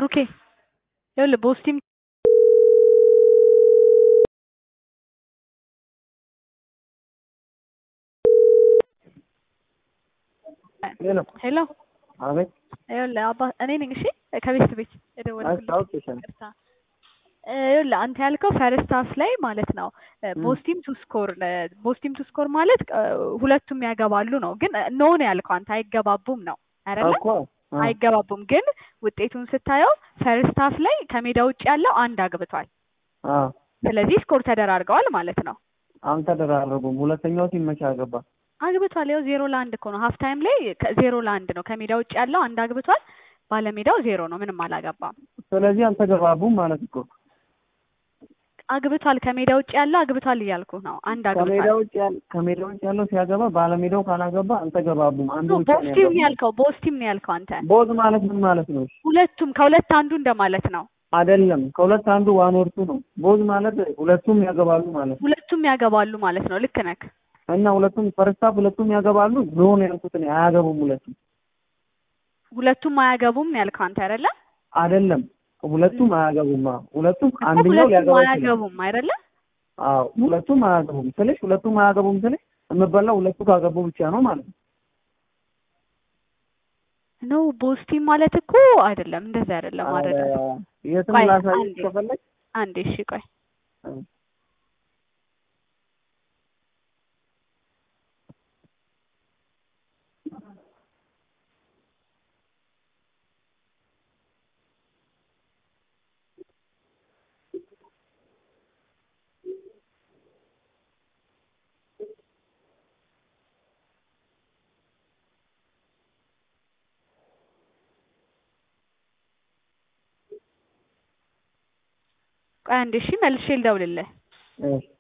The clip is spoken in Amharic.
ብሩኬ ይኸውልህ ቦስቲም ሄሎ ሄሎ አቤት ይኸውልህ አባ እኔ ነኝ እሺ ከቤት ቤት የደወልኩልህ አስታውቅሻለሁ ይቅርታ ይኸውልህ አንተ ያልከው ፈርስት ሀፍ ላይ ማለት ነው ቦስቲም ቱ ስኮር ቦስቲም ቱ ስኮር ማለት እ ሁለቱም ያገባሉ ነው ግን ኖ ነው ያልከው አንተ አይገባቡም ነው አይደለ እኮ አ፣ አይገባቡም ግን ውጤቱን ስታየው ፈርስት ሀፍ ላይ ከሜዳ ውጭ ያለው አንድ አግብቷል አ፣ ስለዚህ ስኮር ተደራርገዋል ማለት ነው አልተደራረጉም። ሁለተኛው ቲም መቼ አገባ? አግብቷል ያው ዜሮ ለአንድ እኮ ነው ሀፍ ታይም ላይ ከ- ዜሮ ለአንድ ነው ከሜዳ ውጭ ያለው አንድ አግብቷል ባለሜዳው ዜሮ ነው ምንም አላገባም ስለዚህ አልተገባቡም ማለት እኮ አግብቷል ከሜዳ ውጭ ያለው አግብቷል እያልኩ ነው አንድ ከሜዳ አግብቷል ውጭ ያለ ከሜዳ ውጭ ያለው ሲያገባ ባለሜዳው ካላገባ አልተገባቡም። አንዱ ብቻ ነው ቦስቲም ነው ያገባው። ያልከው ቦስቲም ነው ያልከው አንተ ቦዝ ማለት ምን ማለት ነው? ሁለቱም ከሁለት አንዱ እንደማለት ነው አይደለም፣ ከሁለት አንዱ ዋን ወርቱ ነው። ቦዝ ማለት ሁለቱም ያገባሉ ማለት ነው። ሁለቱም ያገባሉ ማለት ነው ልክ ነህ እና ሁለቱም ፈርስታፍ ሁለቱም ያገባሉ ኖ ነው ያልኩት እኔ። አያገቡም ሁለቱም ሁለቱም አያገቡም ነው ያልከው አንተ አይደለ አይደለም፣ ሁለቱም አያገቡም። አዎ፣ ሁለቱም እኮ አንደኛው ሁለቱም ሊያገባ ይችላል። አያገቡም አይደለ አዎ ሁለቱም አያገቡም ስልሽ ሁለቱም አያገቡም ስልሽ የምበላው ሁለቱ ካገቡ ብቻ ነው ማለት ነው። ነው ቦስቲም ማለት እኮ አይደለም እንደዛ አይደለም አይደለም ኧረ የትም ቆይ ላሳይሽ አንዴ ከፈለግ አንዴ እሺ ቆይ ቆይ አንዴ እሺ መልሼ ልደውልልህ እሺ